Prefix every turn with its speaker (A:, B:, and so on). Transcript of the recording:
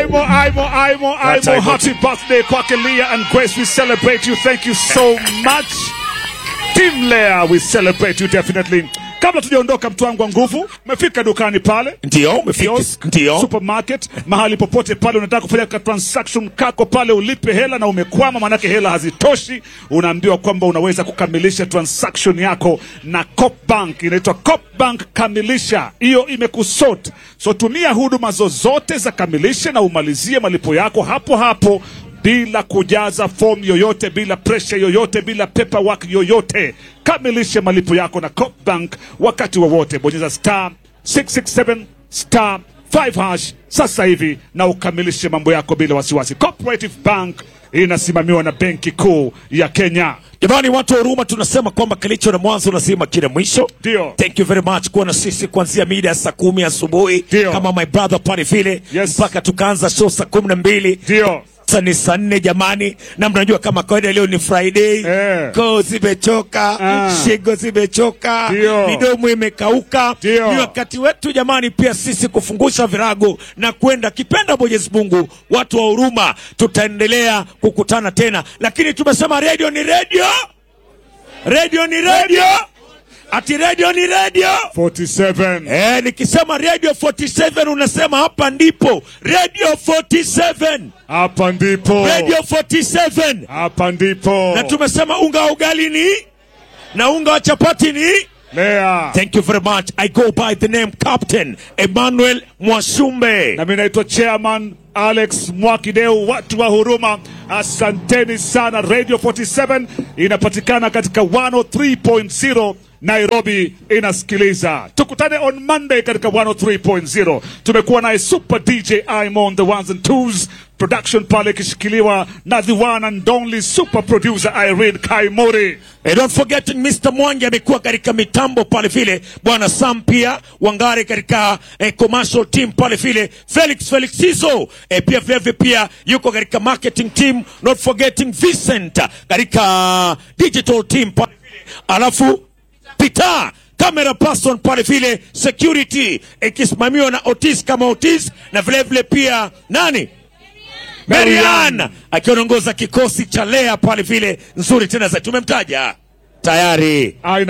A: Aimo, Aimo, Aimo,
B: That's
A: Aimo.
B: Aimo.
A: Happy birthday kwake Leah and Grace. We celebrate you. Thank you so much. Team Leah, we celebrate you definitely. Kabla tujaondoka, mtu wangu wa nguvu, umefika dukani pale
B: Ndio, umefika.
A: kiosk,
B: Ndio.
A: supermarket, mahali popote pale unataka kufanya ka transaction kako pale, ulipe hela na umekwama, manake hela hazitoshi, unaambiwa kwamba unaweza kukamilisha transaction yako na Copbank. Inaitwa Copbank Kamilisha, hiyo imekusort. So tumia huduma zozote za Kamilisha na umalizie malipo yako hapo hapo bila kujaza fomu yoyote, bila presha yoyote, bila paperwork yoyote. Kamilishe malipo yako na Copbank wakati wowote. Bonyeza star 667 star 5 hash sasa hivi na ukamilishe mambo yako bila wasiwasi. Cooperative Bank inasimamiwa na Benki Kuu ya Kenya.
B: Jamani, watu wa huruma, tunasema kwamba kilicho na mwanzo lazima kina mwisho.
A: Ndio.
B: Thank you very much kuwa na sisi kuanzia mida ya saa kumi asubuhi
A: Ndio.
B: kama my brother pale vile
A: Yes.
B: mpaka tukaanza show saa kumi na mbili
A: Ndio.
B: sasa ni saa nne jamani, na mnajua kama kawaida leo ni Friday
A: Eh.
B: koo zimechoka
A: Ah.
B: shingo zimechoka
A: Ndio.
B: midomo imekauka.
A: Ndio.
B: Ni wakati wetu jamani, pia sisi kufungusha virago na kwenda kipenda Mwenyezi Mungu. Watu wa huruma, tutaendelea kukutana tena, lakini tumesema radio ni radio, radio ni radio, ati radio ni radio
A: 47.
B: Eh, nikisema radio 47 unasema hapa ndipo radio 47
A: Hapa ndipo.
B: radio 47
A: Hapa ndipo.
B: na tumesema unga wa ugali ni na unga wa chapati ni
A: Lea.
B: thank you very much i go by the name captain emmanuel mwashumbe
A: na mimi naitwa chairman Alex Mwakideu. Watu wa huruma, asanteni sana. Radio 47 inapatikana katika 103.0 Nairobi inasikiliza. Tukutane on Monday katika 103.0. Tumekuwa naye Super DJ Imo on the ones and twos, production pale ikishikiliwa na the one and only super producer Irene Kaimori.
B: And don't forget Mr. Mwangi amekuwa katika mitambo pale vile, bwana Sam pia Wangari katika eh, commercial team pale vile, Felix Felix Sizo eh, pia vile vile pia yuko katika marketing team, not forgetting Vincent katika digital team pale vile, alafu Peter camera person pale vile, security ikisimamiwa na Otis kama Otis, na vile vile pia nani Marian akiongoza kikosi cha Lea pale vile, nzuri tena za tumemtaja tayari.
A: Aina